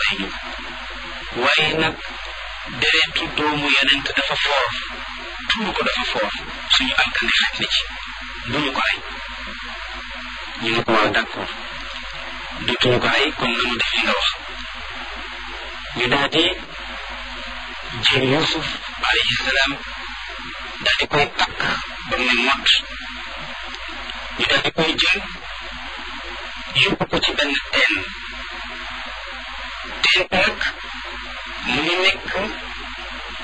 rey ñu ko waaye nag deretu doomu yonent dafa foor tuur ko dafa foor suñu alkande xaj na ci bu ñu ko rey ñu ne ko waaw d'accord dootuñu ko rey comme nanu def li nga wax ñu daal di jël Yuusuf alayhi salaam daal di koy takk ba mu ne mott ñu daal di koy jël yóbbu ko ci benn teen teen nag mu ngi nekk